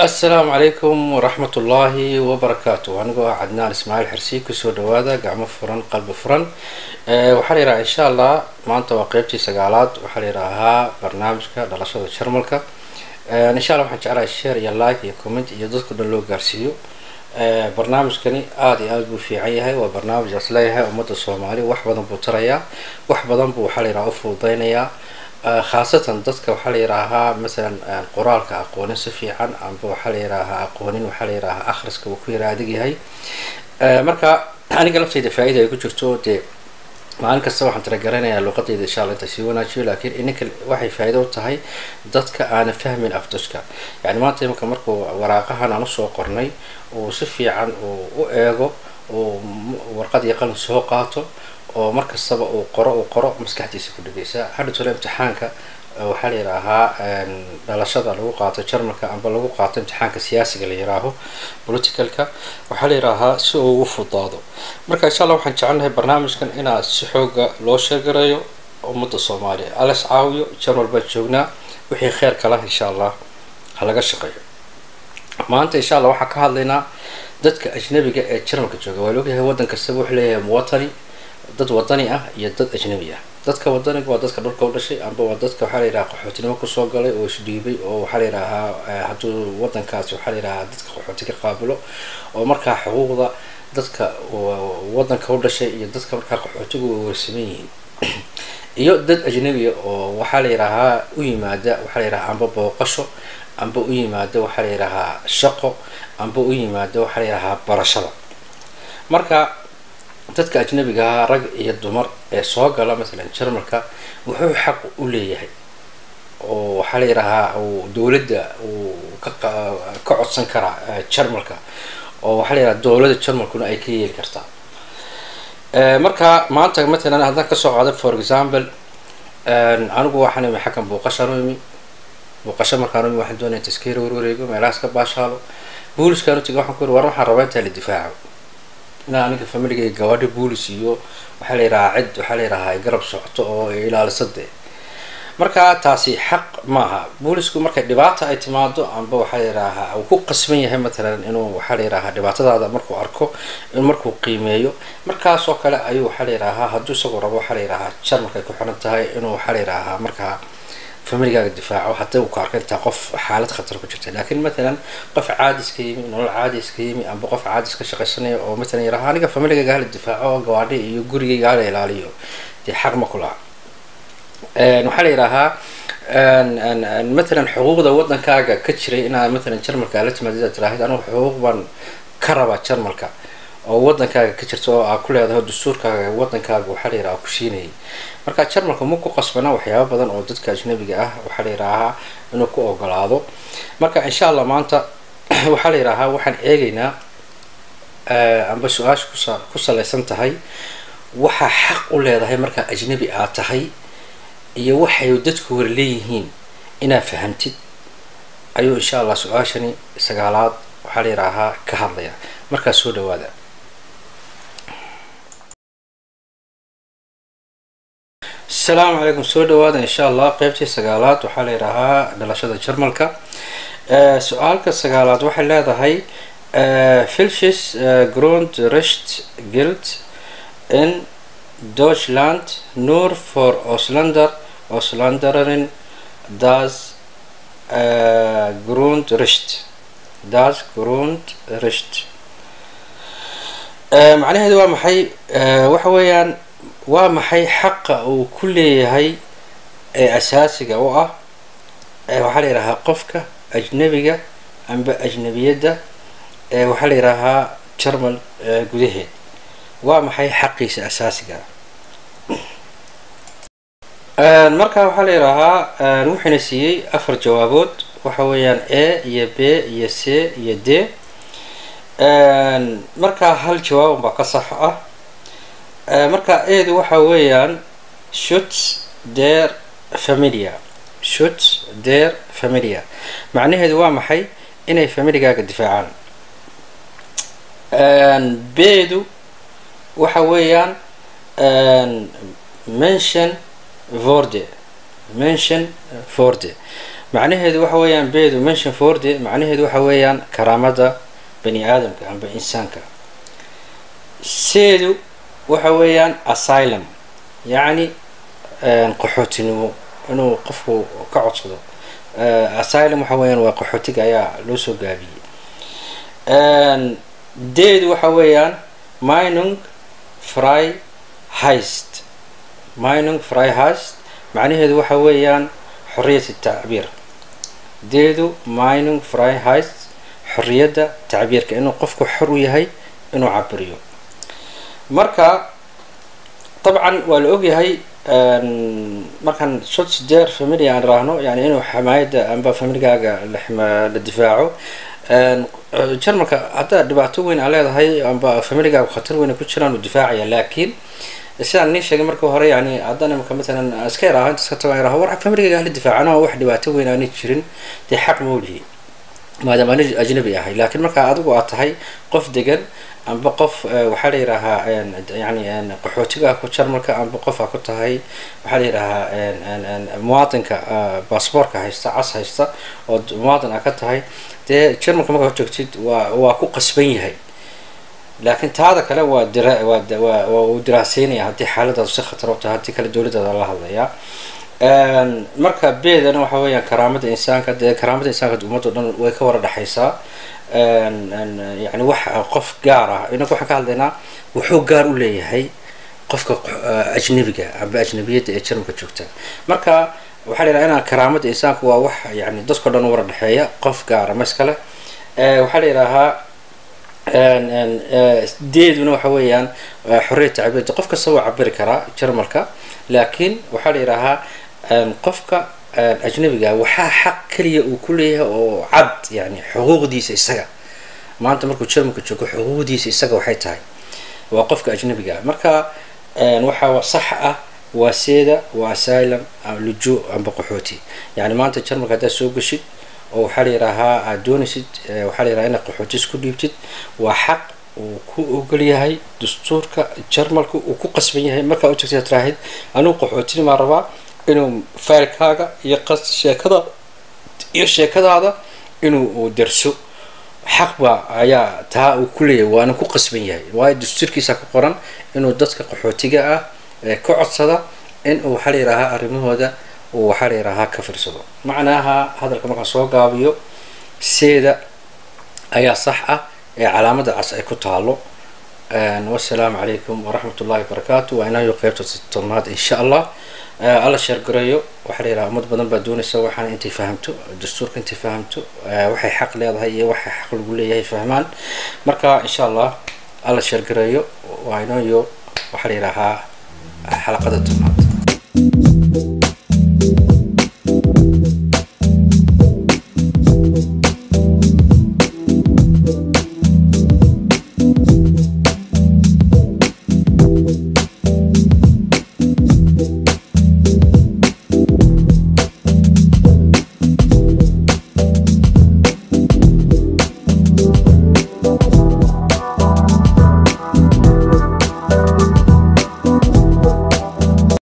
assalaamu calaykum waraxmat ullaahi wabarakaatu anigoo ah cadnaan ismaaciil xirsi kusoo dhawaada gacmo furan qalbi furan waxaa la yidhaha insha allah maanta waa qeybtii sagaalaad waxaa la yidhaahaa barnaamijka dhalashada jarmalka insha allah waxaan jeclahay share iyo like iyo comment iyo dadka dhan loo gaarsiiyo barnaamijkani aada iyo aada buu fiican yahay waa barnaamij as leeyahay ummadda soomaali wax badan buu tarayaa wax badan buu waxaa la yidhaha ufududeynayaa khaasatan dadka waxaa la yidhaahaa masalan qoraalka aqoonin si fiican amba waxaa la yidhaahaa aqoonin waxaa la yidhaahaa akhriska uu ku yara adag yahay marka aniga laftayda faa-ida ay ku jirto dee maalin kasta waxaan talagaranayaa luuqadayda insha alla inta sii wanaajiyo laakiin ininka waxay faa-ido u tahay dadka aana fahmin afduska yani maanta imanka markuu waraaqahan aan usoo qornay uu si fiican uu u eego uu warqad iyo qalin soo qaato oo mar kastaba uu qoro uu qoro maskaxdiisa ku dhegeysa hadha tole imtixaanka waxaa la yidhaahaa dhalashada lagu qaato jarmalka amba lagu qaato imtixaanka siyaasiga la yidhaaho politicalka waxaa la yidhaahaa si uu ugu fudaado marka insha allah waxaan jecelnahay barnaamijkan inaa si xooga loo sheegareeyo ummadda soomaaliya alas caawiyo jarmal baan joognaa wixii kheer kala insha allah ha laga shaqeeyo maanta insha allah waxaan ka hadlaynaa dadka ajnabiga ee jarmalka jooga waa laogyahay waddan kastaba wuxuu leeyahay muwatani dad wadani ah iyo dad ajnabi ah dadka wadaniga waa dadka dhulka u dhashay amba waa dadka waxaa la yidhaha qaxootinimo kusoo galay oo isdhiibay oo waxaa la yidhaahaa hadduu wadankaasi waxaa la yidhahaa dadka qaxooti ka qaabilo oo markaa xuquuqda dadka wadanka u dhashay iyo dadka markaa qaxootigu way warsaman yihiin iyo dad ajnabiya oo waxaa la yidhaahaa u yimaada waxaa la yidhahaa amba booqasho amba u yimaada waxaa la yidhahaa shaqo amba u yimaada waxaa la yidhahaa barashada marka dadka ajnabigaha rag iyo dumar ee soo gala masalan jarmalka wuxuu xaq u leeyahay oo waxaa la yidhahaa uu dowladda uu ka ka codsan karaa jarmalka oo waxaa la yidhaha dowladda jarmalkuna ay ka yeeli kartaa marka maanta matalan haddaan kasoo qaado for example anigu waxaan imi xaggan buuqashaan u imi buuqasho markaan u imi waxaan doonaya taskiira warwareego meelahaas ka baashaalo booliskaan utiga waxaan ku yiri war waxaan rabaa intaa la difaaco inaa aniga familigayga gabadha boolis iyo waxaa la yidhahaa cid waxaa la yidhahaa ay garab socoto oo ay ilaaliso dee marka taasi xaq maaha boolisku markay dhibaata ay timaado amba waxaa la yidhaahaa uu ku qasban yahay matalan inuu waxaa la yidhahaa dhibaatadaada markuu arko in markuu qiimeeyo markaas oo kale ayuu waxaa la yidhaahaa hadduu isagoo rabo waxaa la yidhahaa jarmalka ay ku xiran tahay inuu waxaa la yidhaahaa markaa familigaaga difaaco haddii uu ka arko intaa qof xaalad khatar ku jirta laakiin matalan qof caadis ka yimi nolol caadis ka yimi amba qof caadis ka shaqaysanaya oo matalan yaraha aniga familigayga hala difaaco oo gawaadhi iyo gurigayga hala ilaaliyo dee xaq ma kulaha waxaa la yidhaahaa matalan xuquuqda wadankaaga ka jiray inaad matalan jarmalka ala timaadid aad tiraahid anigu xuquuq baan ka rabaa jarmalka oo wadankaaga ka jirta oo aa ku leedahay dastuurkaaga wadankaaga waxaa la yidhaha ku siinayay marka jarmalka ma ku qasbana waxyaaba badan oo dadka ajnabiga ah waxaa la yidhaahaa inuu ku ogolaado marka insha allah maanta waxaa la yidhaahaa waxaan eegaynaa amba su-aasha kusa ku salaysan tahay waxaa xaq u leedahay markaa ajnabi aad tahay iyo waxay dadku war leeyihiin inaad fahamtid ayuu insha allah su-aashani sagaalaad waxaa la yidhaahaa ka hadlaya markaa soo dhawaada asalaamu calaykum soo dhawaada insha allah qeybtii sagaalaad waxaa la yidhaahaa dhalashada jarmalka su-aalka sagaalaad waxay leedahay filshis grund recht gilt in deutschland nur for auslander auslanderin das grundrecht das grundrecht macnaheedu waa maxay waxa weeyaan waa maxay xaqa uu ku leeyahay ee asaasiga u ah waxaa la yidhahaa qofka ajnabiga amba ajnabiyadda ee waxaa la yidhaahaa jarmal gudaheed waa maxay xaqiisa asaasiga marka waxaa la yidhaahaa wuxuuna siiyey afar jawaabood waxa weeyaan a iyo b iyo c iyo d markaa hal jawaab baa ka sax ah marka eedu waxa weeyaan shut der familia shut der familia macnaheedu waa maxay inay familigaaga difaacaan beedu waxa weeyaan mention vorde mention forde macnaheedu waxa weeyaan beedu mention forde macnaheedu waxa weeyaan karaamada bani aadamka amba insaanka seedu waxa weeyaan asylum yacni qaxootinimo inuu qofku ka codsado asylum waxa weeyaan waa qaxootiga ayaa loo soo gaabiyey deedu waxa weeyaan minung fry heist minung fry heist macnaheedu waxa weeyaan xoriyat tacbiir deedu minung fry heist xoriyadda tacbiirka inuu qofku xor u yahay inuu cabiriyo marka dabcan waa la ogyahay markaan shot sideer familia aan raahno yani inuu xamaayadda amba familigaaga la difaaco jarmalka haddaa dhibaato weyn aa leedahay amba familigaaga khatar weyn ku jiraan uu difaacaya laakiin sidaan nii sheegay marka hore yani haddaan imika matalan iska yaraho inta iska tago yaraho war familigaaga hala difaacano wax dhibaato weyn aani jirin dee xaq mawlihi maadaama ani ajnabi ahay laakiin markaa adigu aad tahay qof degan amba qof waxaa la yidhaahaa yani qaxootiga ku jarmalka amba qof aa ku tahay waxaa la yidhaahaa muwaadinka baasboortka haysta cas haysta oo muwaadin aa ka tahay dee jarmalka markaa joogtid waa waa ku qasban yahay laakiin taada kale waa dira waa waa uu diraaseynaya haddii xaaladaadu si khatar u tahay haddii kale dowladdaada la hadlayaa marka beedana waxa weeyaan karaamada insaanka dee karaamada insaanka ummaddo dhan way ka wara dhexaysaa yani wax qof gaar ah inagu waxaan ka hadlaynaa wuxuu gaar u leeyahay qofka ajnabiga amba ajnabiyadda ee jarmalka joogta marka waxaa la yidhaha inaa karaamada insaanka waa wax yani dadkao dhan u wara dhexeeya qof gaara ma iskale waxaa la yidhaahaa deeduna waxa weeyaan xorriyat tacbiirda qof kasta waa cabiri karaa jarmalka laakiin waxaa la yidhaahaa qofka ajnabiga waxaa xaq keliya uu ku leeyahay oo cad yani xuquuqdiisa isaga maanta markuu jarmalka joogo xuquuqdiisa isaga waxay tahay waa qofka ajnabiga marka waxaa sax ah waa seeda waa asylum lujo amba qaxooti yani maanta jarmalka haddaad soo geshid oo waxaa la yidhaahaa aad doonaysid waxaa la yidhaha inaad qaxooti isku dhiibtid waa xaq uu ku ogol yahay dastuurka jarmalka uu ku qasban yahay markaa u tagtid tiraahid anugu qaxootinimaa rabaa inuu faylkaaga iyo qas sheekada iyo sheekadaada inuu derso xaqba ayaa taa uu ku leeyahay waana ku qasban yahay waayo dastuurkiisa ku qoran inuu dadka qaxootiga ah ka codsada in uu waxaa la yidhaahaa arrimahooda uu waxaa la yidhaahaa ka firsado macnaaha hadalka markaan soo gaabiyo seeda ayaa sax ah ee calaamada cas ay ku taalo wasalaamu calaykum waraxmat ullahi wabarakaatu waa inayo qeybta tobnaad insha allah alla sheergareeyo waxaa la yidhaha ummad badan baa doonaysa waxaana intay fahamto dastuurka intay fahamto waxay xaq leedahay iyo waxay xaq lagu leeyahay fahmaan marka insha allah alla sheergareeyo waa inayo waxaa la yidhaahaa xalaqada tobnaad